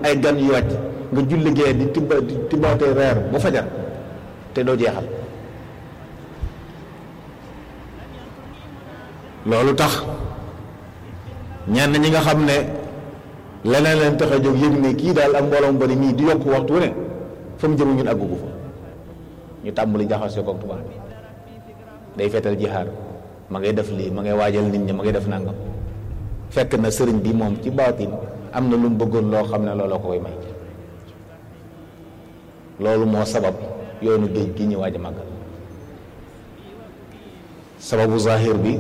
ay gan yu wàcc nga julli gee di tibba di tibbaate reer ba fajar te doo jeexal loolu tax ñenn ñi nga xam ne leneen leen tax a jóg yëg ne kii daal ak mbooloo mu bari mii di yokk waxtu wu ne fa mu jëm ñun àggugu fa ñu tàmbali jaxasoo ko tubaab bi day feetal jihaar ma ngay def lii ma ngay waajal nit ñi ma ngay def nangam fekk na sëriñ bi moom ci baatin am na lu mu bëggoon loo xam ne looloo ko koy may loolu moo sabab yoonu géej gi ñu waaj a màggal sababu zahir bi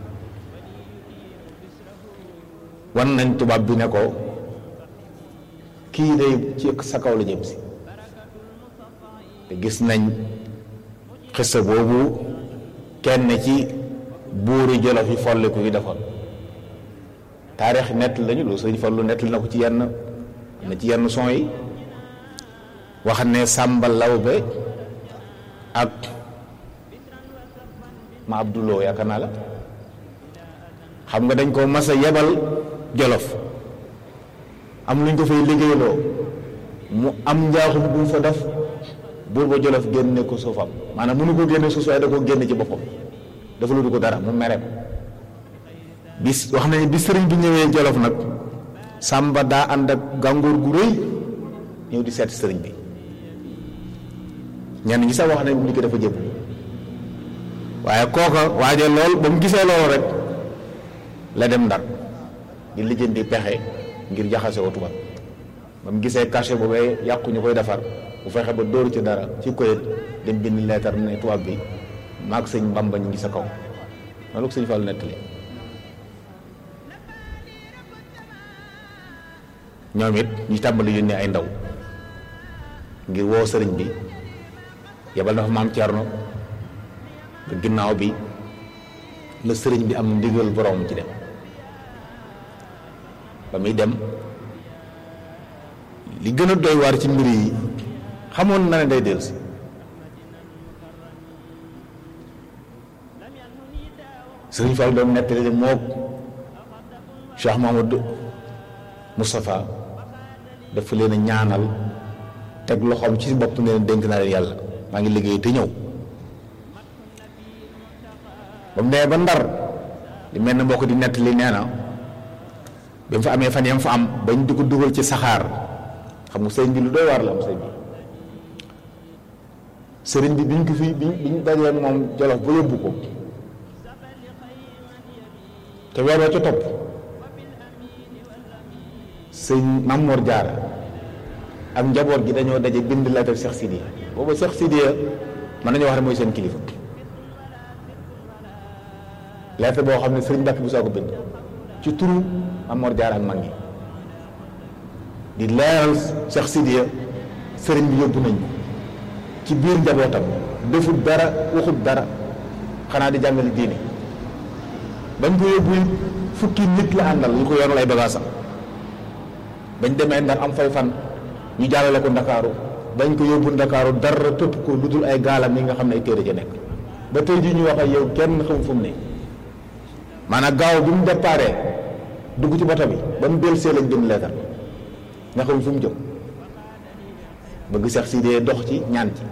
wan nañ tubaab bi ne ko kii day ci sa kaw la jëm si te gis nañ xissa boobu kenn ci buuri jolof yi folliku yi defoon taarix nett lañu lu sëñ Fallu nett na ko ci yenn na ci yenn son yi wax ne Sàmba Lawbe ak ma Abduloo yaakaar naa la xam nga dañ ko mas a yebal jolof am luñ ko fay liggéeyloo mu am njaaxum bu mu fa def buur ba jolof génne ko suufam maanaam mënu ko génne suuf waaye da ko génne ci boppam dafa lu du ko dara mu mere ko bis wax nañu bi sëriñ bi ñëwee jolof nag sàmba daa ànd ak gàngoor gu rëy ñëw di seet sëriñ bi ñenn ñi sax wax nañ ni ko dafa jëb waaye kooka waaje lool ba mu gisee loolu rek la dem ndar di lijjanti pexe ngir jaxase ko tubaab ba mu gisee cachet boobee yàqu ñu koy defar bu fexe ba dóoru ci dara ci koyet dem bind leetar ne tubaab bi maag sëñ Bamba ñu ngi sa kaw loolu ko sëñ Fallu nettali ñoom it ñu tàmbali yónnee ay ndaw ngir woo sëriñ bi yebal na fa maam Thierno ba ginnaaw bi la sëriñ bi am ndigal borom ci dem ba muy dem li gën a doy waar ci mbir yi xamoon na ne day dellusi sëriñ Fall doon nettali mook Cheikh Mamadou Moustapha dafa leen a ñaanal teg loxoom ci bopp ne leen dénk naa leen yàlla maa ngi liggéey te ñëw ba mu nee ba ndar li mel ne mbokk di nettali nee na bi mu fa amee fan yam fa am bañ di ko dugal ci saxaar xam nga sëriñ bi lu doy waar la am sëriñ bi sëriñ bi biñ ko fi biñ biñ dajee moom jolof ba yóbbu ko te weer wa ca topp sëñ Mamor Diarra ak njaboot gi dañoo daje bind lettre Cheikh Sidiya booba Cheikh Sidiya mën nañoo wax ne mooy seen kilifa lettre boo xam ne sëriñ Mbàkke bu soo ko bind ci turu Mamor Diarra ak mag ñi di leeral Cheikh Sidiya sëriñ bi yóbbu nañ ko ci biir njabootam defut dara waxut dara xanaa di jàngale diine bañ ko yóbbu fukki nit la àndal ñu ko yoonal ay bagaasam bañ demee ndar am fay fan ñu jàllale ko ndakaaru bañ ko yóbbu ndakaaru dara tëpp ko lu dul ay gaalam yi nga xam ne ay téere ja nekk ba tey jii ñu wax ak yow kenn xam fu mu ne maanaam gaaw bi mu déparé dugg ci boto bi ba mu dellusee lañ bind leetar nga xam fu mu jëm bëgg Seex Sidee dox ci ñaan ci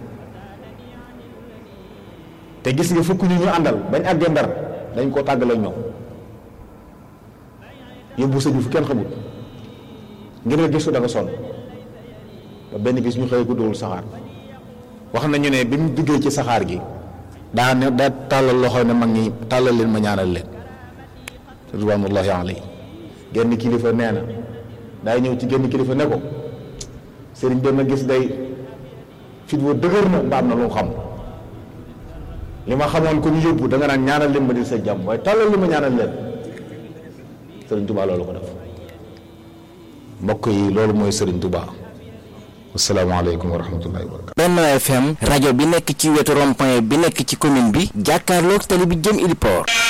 te gis nga fukk ñu ñu àndal bañ àggee ndar dañ koo tàggale ñoom yóbbu sëñ fu kenn xamul ngir nga gisu da nga sonn ba benn bis ñu xëy guddul saxaar wax nañu ne bi mu duggee ci saxaar gi daa ne daa tàllal loxo ne mag ñi tàllal leen ma ñaanal leen ridwanullahi alayhi genn kilifa nee na daay ñëw ci genn kilifa ne ko sëriñ bi ma gis day fit wa dëgër na mbaam na lu xam li ma xamoon ko ñu yóbbu da nga naan ñaanal leen ma di sa jàmm waaye tàllal li ma ñaanal leen sëriñ Tuubaa loolu ko def mbokk yi loolu mooy sëriñ Tuubaa asalaamaaleykum wa rahmatullahi wa barakatu Benno FM rajo bi nekk ci wetu rond-point bi nekk ci commune bi jàkkaarloog tali bi jëm Ili Port